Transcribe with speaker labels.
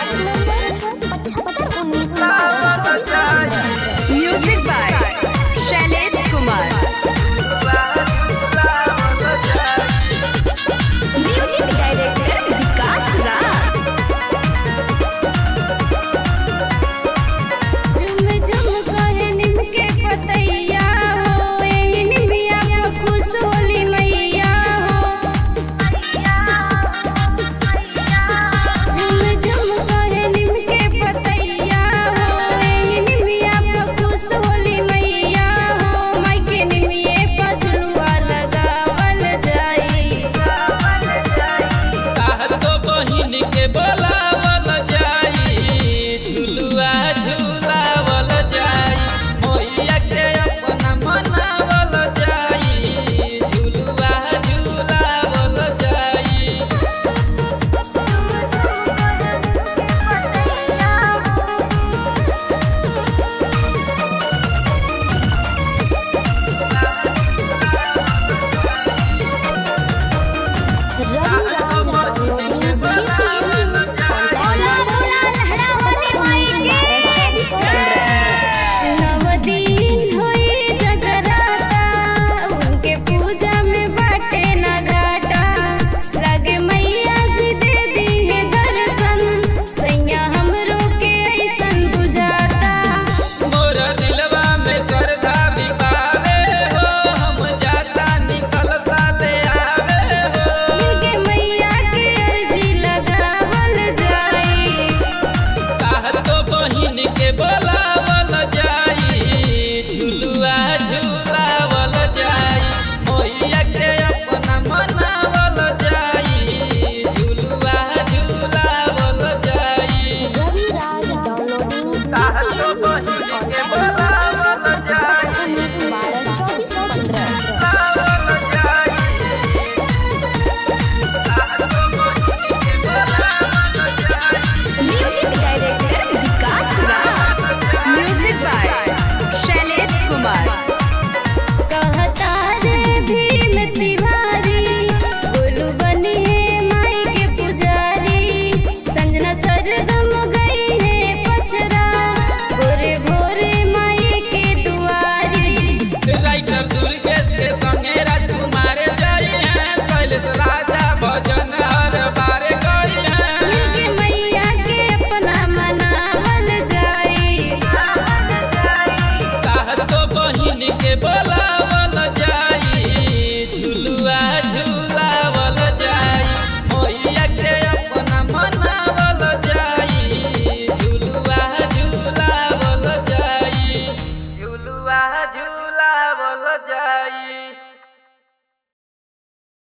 Speaker 1: number पचहत्तर उन्नीस बारह चौबीस पंद्रह
Speaker 2: music by Shailesh Kumar music director Vikas Raj
Speaker 3: झुम झुम कहे निम के पतैया हो एही निमिया पर खुश होली मैया हो झुम झुम कहे निम के पतैया हो एही निमिया पर खुश होली मैया हो माई के निमिये पर झुलुआ लगावल जाई
Speaker 4: साहतो बहिन के बोलावल जाई झुलुआ झुलावल जाई मैया के अपना मनावल जाई झुलुआ झुलावल जाई
Speaker 1: Ravi Raj downloading BPL contact number चौबीस पंद्रह
Speaker 3: नवदीन होई जगराता उनके पूजा में बाटे न घाटा लगे मैया जी दे दी है दर्शन सैया हमरो के ऐसन बुझाता
Speaker 4: मोर दिलवा में श्रद्धा बिकावे हो हम जाता निकल साले आवे हो
Speaker 3: मिलके मैया के अर्जी लगावल जाई
Speaker 4: साहतो बहिन के बोलावल जाई झुलुआ झुलावल जाई मैया के अपना मनावल जाई झुलुआ झुलावल जाई
Speaker 1: Ravi Raj downloading BPL contact number उन्नीस बारह चौबीस पंद्रह
Speaker 2: music director Vikas Raj music by Shailesh Kumar
Speaker 3: कहता रे भीम तिवारी गोलू बनी है माई के पुजारी संजना सरगम गई है पचरा गोरे भोरे माई के दुआरी
Speaker 4: राइटर दुर्गेश के संगे राजकुमार जाई हैं कैलाश राजा भजन हर बार गई हैं
Speaker 3: मिलके मैया के अपना मनावल जाई
Speaker 4: साहतो बहिन के बोलावल